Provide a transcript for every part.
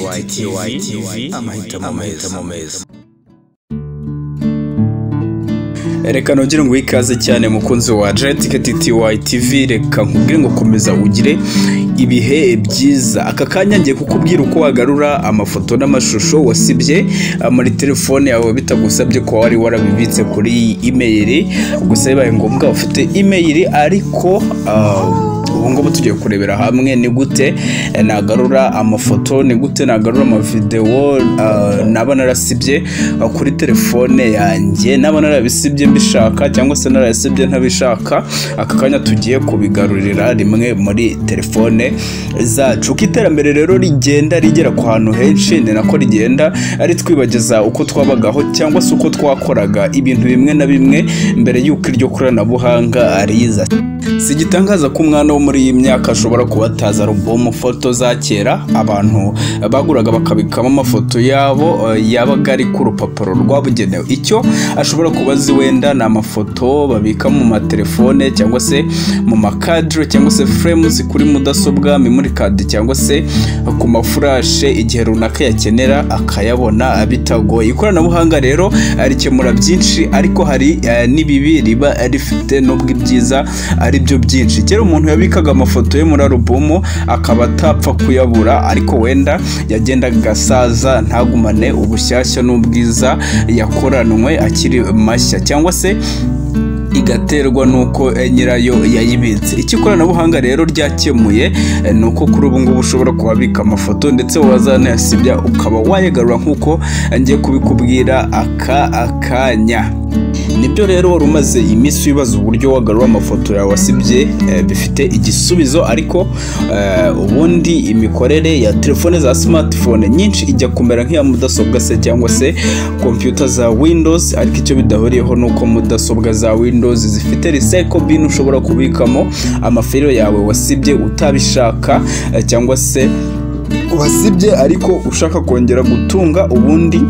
KTKYTV amahitamo amahitamo meza reka nongere ngo ikaze cyane mukunzi wa JTKTY TV reka nkubwire ngo komeza ugire ibihe byiza aka kanya ngiye kukubwira uko wagarura amafoto n'amashusho wasibye ah, muri telefone yawe bitagusabye ko wari warabibitse kuri email gusa bibaye ngombwa ufite email ariko ah, ubu ngubu tugiye kurebera hamwe ni gute eh, nagarura amafoto ni gute nagarura amavidewo ah, naba narasibye ah, kuri telefone yanjye naba narabisibye mbishaka cyangwa se narayasibye ntabishaka aka kanya tugiye kubigarurira rimwe muri telefone zacu uko iterambere rero rigenda rigera ku hantu henshi ni nako rigenda ritwibageza uko twabagaho cyangwa se uko twakoraga ibintu bimwe na bimwe mbere y'uko iryo koranabuhanga riza si igitangaza ko umwana wo muri iyi myaka ashobora kuba atazi alubumu foto za kera abantu baguraga bakabikamo amafoto yabo eh, yabaga ari ku rupapuro rwabugenewe icyo ashobora kuba azi wenda ni amafoto babika mu matelefone cyangwa se mu makadire cyangwa se furemuzi kuri mudasobwa memori kadi cyangwa se ku mafurashe igihe runaka yakenera akayabona bitagoye ikoranabuhanga rero rikemura byinshi ariko hari eh, n'ibibi riba rifite nubwo ibyiza ari byo byinshi kera umuntu yabikaga amafoto ye muri alubumu akaba atapfa kuyabura ariko wenda yagendaga agasaza ntagumane ubushyashya n'ubwiza yakoranwe akiri mashya cyangwa se igaterwa n'uko eh, nyirayo yayibitse icyo ikoranabuhanga rero ryakemuye eh, ni uko kuri ubu ngubu ushobora kuhabika amafoto ndetse wazanayasibya ukaba wayagarura nk'uko eh, ngiye kubikubwira aka akanya nibyo rero wari umaze iminsi wibaza uburyo wagarura amafoto yawe wasibye eh, bifite igisubizo ariko eh, ubundi imikorere ya telefone za smartphone nyinshi ijya kumera nk'iya mudasobwa se cyangwa se kompiyuta za windows ariko icyo bidahuriyeho ni uko mudasobwa za windows zifite recycle bin ushobora kubikamo amafilime yawe wasibye utabishaka eh, cyangwa se wasibye ariko ushaka kongera gutunga ubundi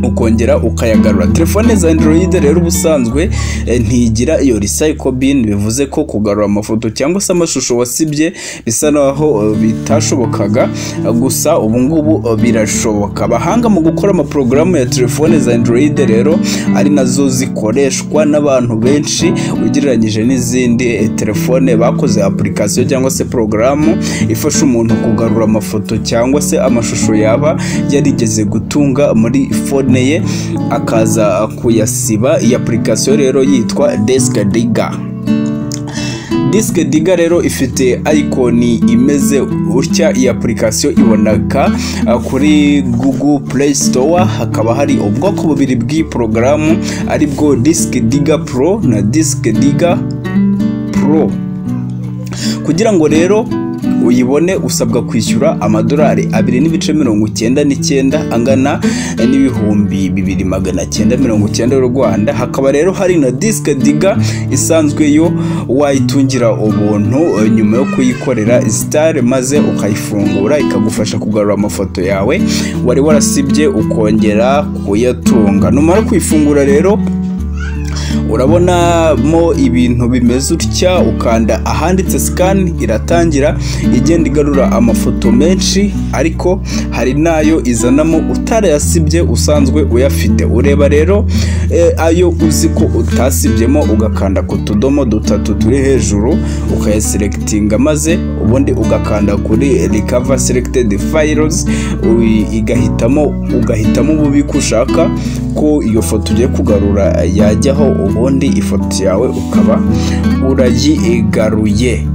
ukongera ukayagarura telefone za android rero ubusanzwe eh, ntigira iyo recycle bin bivuze ko kugarura amafoto cyangwa se amashusho wasibye bisa naho eh, bitashobokaga eh, gusa ubungubu birashoboka abahanga mu gukora amaporogaramu ya telefone za android rero ari nazo zikoreshwa n'abantu benshi ugereranyije n'izindi eh, telefone bakoze application cyangwa se porogaramu ifasha umuntu kugarura amafoto cyangwa se amashusho yaba yarigeze gutunga muri fone ye akaza kuyasiba iyi application rero yitwa desk digger disike diga rero ifite ayikoni imeze gutya iyi apurikasiyo iboneka uh, kuri google play store hakaba hari ubwoko bubiri bw'iyi porogaramu ari bwo disike diga pro na disike diga pro kugira ngo rero uyibone usabwa kwishyura amadolari abiri n'ibice mirongo icyenda n'icyenda angana n'ibihumbi bibiri magana cyenda mirongo icyenda y'u rwanda hakaba rero hari na disike diga isanzwe yo wayitungira ubuntu eh, nyuma yo kuyikorera sitare maze ukayifungura ikagufasha kugarura amafoto yawe wari warasibye ukongera kuyatunga numara kuyifungura rero urabonamo ibintu bimeze utya ukanda ahanditse sikani iratangira igenda igarura amafoto menshi ariko hari n'ayo izanamo utarayasibye usanzwe uyafite ureba rero eh, ayo uzi ko utasibyemo ugakanda ku tudomo dutatu turi hejuru ukayaselekitinga maze ubundi ugakanda kuri rikava selected files ui- igahitamo ugahitamo ububiko ushaka ko iyo foto ugiye kugarura yajyaho ubundi ifoto yawe ukaba urayigaruye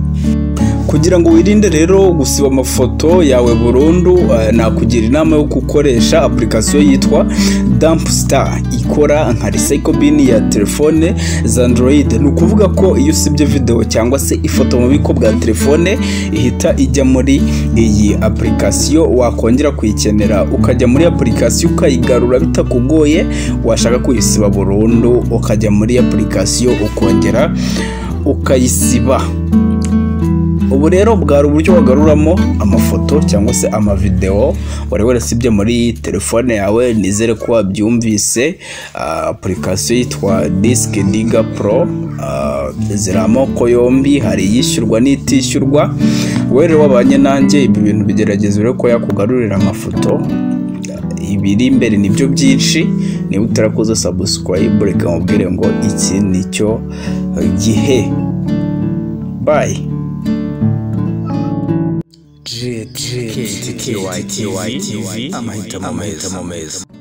kugira ngo wirinde rero gusiba amafoto yawe burundu eh, nakugira inama yo gukoresha apurikasiyo yitwa dampstar ikora nka recycle bin ya telefone za android ni ukuvuga ko iyo usibye videwo cyangwa se ifoto mu bubiko bwa telefone ihita ijya muri iyi apurikasiyo wakongera kuyikenera ukajya muri apurikasiyo ukayigarura bitakugoye washaka kuyisiba burundu ukajya muri apurikasiyo ukongera ukayisiba ubu rero bwari uburyo wagaruramo amafoto cyangwa se amavidewo wari warasibye muri telefone yawe nizere ko wabyumvise Ah, application yitwa disk diga pro Ah, ziri amoko yombi hari iyishyurwa n'itishyurwa wowe rero wabanye nanjye ibi bintu bigerageza rero ko yakugarurira amafoto ibiri imbere nibyo byinshi niba utarakoze sabusikwayibu reka mubwire ngo iki ni cyo gihe bayi JTKYTV amahitamo meza